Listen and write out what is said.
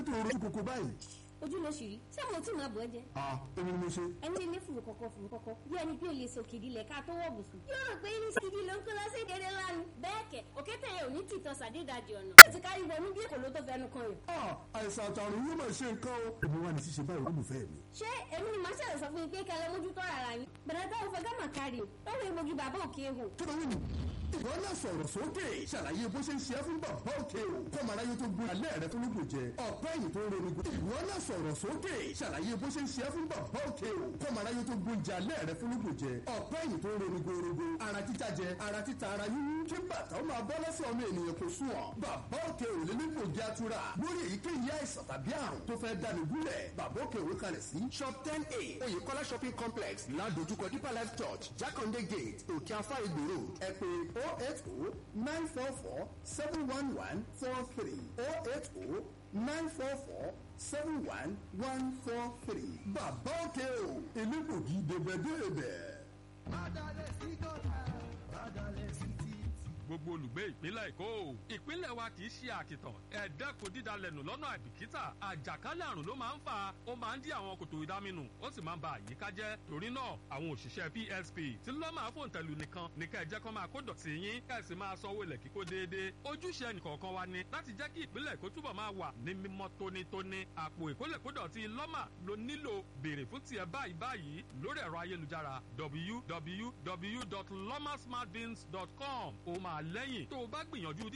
tó rojú koko báyìí. ojú ló ṣì rí ṣé mo tí máa bọ̀ ẹ́ jẹ. a èmi ni mo ṣe. ẹni tí ilé fùrù kọ̀kọ̀ fùrù kọ̀kọ̀ bí ẹni pé o lè so kìdí lẹ̀ ká tó wọ̀ bùsùn. yóò rò pé ní sídìí ló ń kó lọ sí ìdéré lánàá. bẹ́ẹ̀ kẹ̀ òkété yẹn ò ní tìtọ́ sàdédàjì ọ̀nà. ó ti kárí wọnú bí èkó ló tó fẹnu kan yàn. a àìsàn àtàrùn yóò máa ṣe nǹkan o. èmi wà ní ṣíṣe báyìí olùfẹ́ mi. ṣé èmi ni màá ṣẹlẹ̀ sọ fún yín pé kẹlẹ́ mójútó ara yín. bẹ̀rẹ̀ táwọn fẹ́ gámà kárí o lórí egbògi bàbá òkè ehò. kí ló wí nù. ìwọ náà sọ̀rọ̀ sókè ṣàlàyé bó ṣe ń ṣe é fún bàbá òkè o kọ́mọ aráyé tó gbé alẹ́ rẹ fún lóògùn jẹ ọ̀pẹ́ ẹ̀yìn tó ń ronú gbé. ìwọ náà sọ̀rọ̀ sókè ṣàlàyé bó ṣe ń ṣe é fún bàbá òkè o kọ́mọ aráyé tó gbé oúnjẹ alẹ́ rẹ fún lóògùn jẹ ọ̀pẹ́ ẹ̀yìn tó ń ronú gbòòrògbò ara títa jẹ ara títa ara yíyún kí bàtà ó máa bọ́ lọ́sẹ̀ ọmọ ènìyàn kò sùn ọ́ bàbá òkè ò lè nípò jẹ́ atura lórí èyíkéyìí àìsàn tàbí àrùn tó fẹ́ dáni gúnlẹ̀ bàbá òkè òwe kalẹ̀ sí shop ten a oyèkọ́lá shopping complex ládojúkọ deeper life church jákàndé gate òkè afá ìgbò road ẹ pè oh eight oh nine four four seven one one four three oh eight oh nine four four seven one one four three bàbá òkè o elégbògi dèbẹ̀dèbẹ̀. Bádàlẹ̀ sí gọ́tà, bádàlẹ̀ sí títì. gbogbo olùgbé ìpínlẹ̀ èkó ìpínlẹ̀ wa kì í ṣe àkìtàn ẹ dẹ́kun dídalẹ̀nù lọ́nà àìbìkítà àjàkálẹ̀ àrùn ló máa ń fà ó máa ń dí àwọn kòtò ìdáminù ó sì máa ń ba àyíká jẹ́ torí náà àwọn òṣìṣẹ́ psp tí lọ́ máa fòǹtẹ̀lù nìkan ní ká ẹ jẹ́ kó máa kó dọ̀tí yín ká ẹ sì máa sanwó ilẹ̀ kíkó déédéé ojúṣe ẹnìkọ̀ọ̀kan wa ni láti jẹ́ kí ìpínlẹ̀ èkó túbọ̀ máa wà ní mímọ́ tónítóní àpò ìkólẹ̀kódọ̀tí lọ́mà ló nílò béèrè fún tiẹ̀ báyìí báyìí lórí ẹ̀rọ ayélujára www.lomasmartbins.com ó máa lẹ́yìn tó o bá gbìyànjú